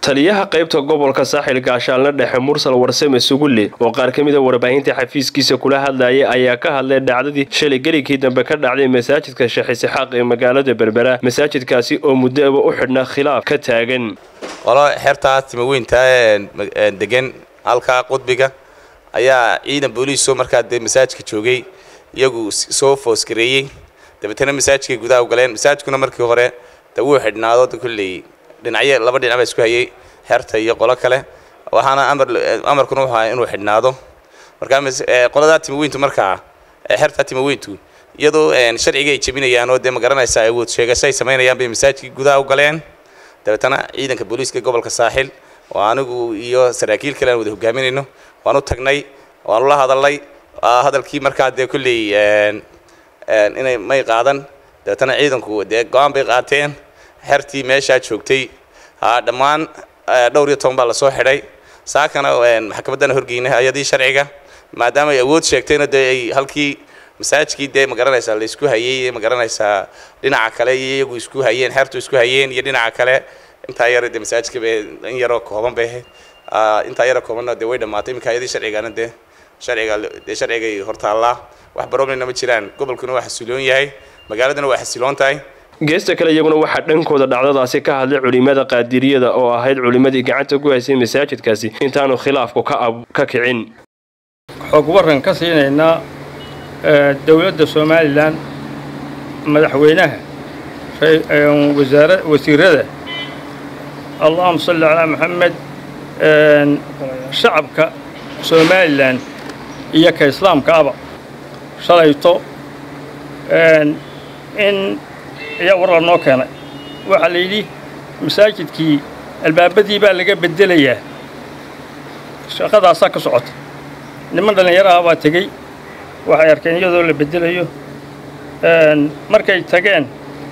taliyaha qaybta gobolka saaxil gaashaalna dhexe mursal warsame sugulle oo qaar ka mid a warbaahinta xafiiskiisa kula hadlayay ayaa ka hadlay dhacdadii shalay geligkii dambe ka dhacday masaajidka sheekh isixaaq ee magaalada berbera masaajidkaasi oo muddoaba u xidhnaa khilaaf ka taagan qolo xertaa timaweynta degan halkaa qudbiga ayaa ciidan booliiso markaa dee masaajidka joogay iyagu soo foosgareeyey dabeetana masaajidkay gudaha u galeen masaajidkuna markii hore de wuu xidhnaado kulley dhinacyo laba dhinac baa isku hayay xerta iyo qolo kale waxaana amar amarkuna wuxuu ahaa inuu xidhnaado markaa qoladaa timaweyntu markaa xertaa timaweyntu iyadoo sharciga ay jebinayaan oo dee ma garanaysaa awood sheegasho ay samaynayaan bay masaajidkii gudaha u galeen dabeetana ciidanka booliiska gobolka saaxil oo anigu iyo saraakiil kale aan wada hogaaminayno waan u tagnay waanu la hadalnay hadalkii markaa dee kulley inay may qaadan dabeetana ciidanku dee go-aan bay qaateen xertii meeshaa joogtay dhammaan dhowr iyo toban baa lasoo xidhay saakana maxkamaddana horgeynay hay-adii sharciga maadaama ay awood sheegtayna dee ay halkii masaajidkii dee ma garanaysaa la isku hayey ma garanaysaa dhinaca kale iyo iyagu isku hayeen xeertu isku hayeen iyo dhinaca kale intaa yar dee masaajidka bay in yaroo kooban bay ahayd intaa yaroo koobanna dee way dhammaatay iminka hay-adii sharcigana dee sharciga dee sharcigay hortaallaa wax baroblemna ma jiraan gobolkuna waa xasiloon yahay magaaladuna waa xasiloon tahay geesta kale iyaguna waxaa dhankooda dhacdadaasi ka hadlay culimada qaadiriyada oo ahayd culimmadii gacanta ku haysay masaajidkaasi intaanu khilaafku ka kicin xog waran ka siinaynaa dowladda somalilan madaxweynaha wasiirada allahuma salli calaa maxamed shacabka somalilan iyo ka islaamka aba shalayto in ayaa war la noo keenay waxaa la yidhi masaajidkii albaabadii baa laga beddelayaa shaqadaasaa ka socota niman dhallinyaro ah baa tegey waxay arkeen iyadoo la beddelayo markay tageen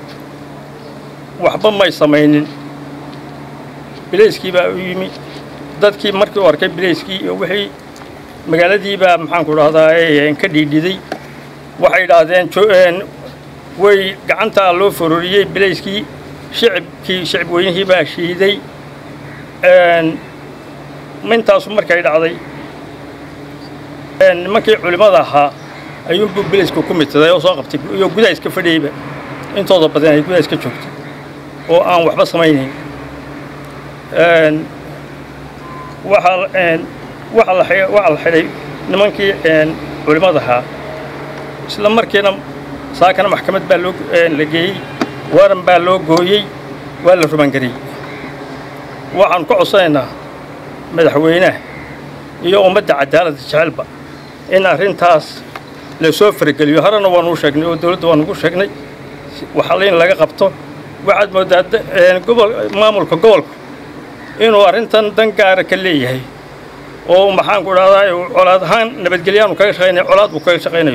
waxba may samaynin bilayskii baa u yimi dadkii markii u arkay bilayskii iyo wixii magaaladii baa maxaanku dhahdaa ka dhiidhiday waxay idhaahdeen way gacantaa loo fororiyey bilayskii shicibkii shicib weynihii baa shiiday intaasu markay dhacday nimankii culimmada ahaa ayuunbuu bilaysku ku midsaday oo soo qabtay iyo gudaha iska fadhiyeyba intooda badan ay gudaha iska joogtay oo aan waxba samaynayn waxaa la xidhay nimankii culimmada ahaa isla markiina saakana maxkamad baa loo la geeyey waran baa loo gooyey waa la rubangariyey waxaan ku codsanaynaa madaxweynaha iyo ummadda cadaaladda jecelba in arrintaas la soo farageliyo horena waanuu sheegnay oo dowladda waanugu sheegnay waxaa in laga qabto waxaad mooddaa gobol maamulka gobolku inuu arrintan dan gaara ka leeyahay oo maxaanku dhahdaa colaad ahaan nabadgelyaanu kaga shaqaynaya colaad buu kaga shaqaynayo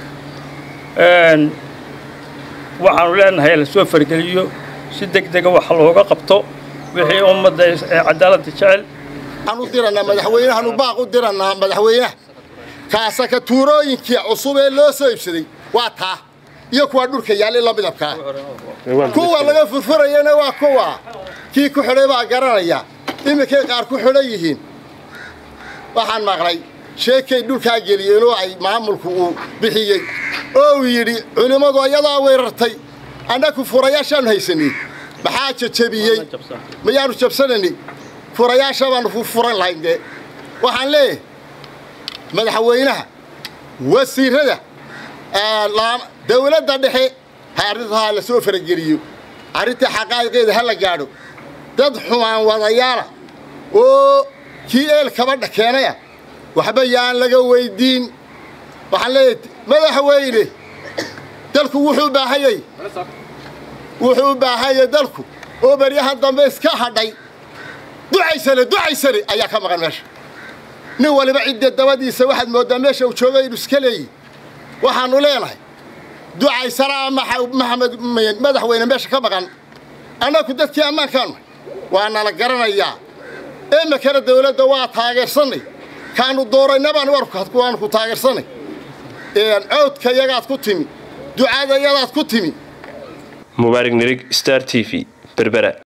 waxaanu leenahay la soo fargeliyo si deg dega wax looga qabto wixii ummadda cadaaladda jecel waxaan u dirannaa madaxweynahaanu baaq u dirannaa madaxweynaha kaasaka tuurooyinkii cusub ee loo soo iibsaday waa taa iyo kuwa dhulka yaallay la midabkaa kuwa laga furfurayana waa kuwa kii ku xidhay baa garanaya iminkay qaar ku xidhan yihiin waxaan maqlay sheekay dhulkaa geliyeen oo ay maamulku uu bixiyey oo uu yidhi culimmadu ayadaa weerartay annaku furayaashaanu haysanay maxaa jajabiyey mayaanu jabsanani furayaasha baanu furan lahayn dee waxaan leeyahay madaxweynaha wasiirada dawladda dhexe ha arrintaa la soo farageliyo arrinta xaqaa'iqeeda ha la gaadho dad xumaan wadayaala oo kii eel kabadha keenaya waxba yaan laga weyddiin waxaan leeyahay madaxweyne dalku wuxuu u baahanyay wuxuu u baahanyay dalku oo baryahan dambe iska hadhay ducaysane ducaysane ayaa ka maqan meesha nin waliba cidda dabadiisa waxaad mooddaa meesha uu joogay inu iska leeyihi waxaannu leenahay ducaysanaa maxamed madaxweyne meesha ka maqan annagu dadkii ammaankaanu waa nala garanayaa emakana dawladda waa taageersannay kaanu doorayna baan waanu ku taageersannay cawdka yagaad ku timi ducada yadaad ku timi mubaarig nirig star t v berbera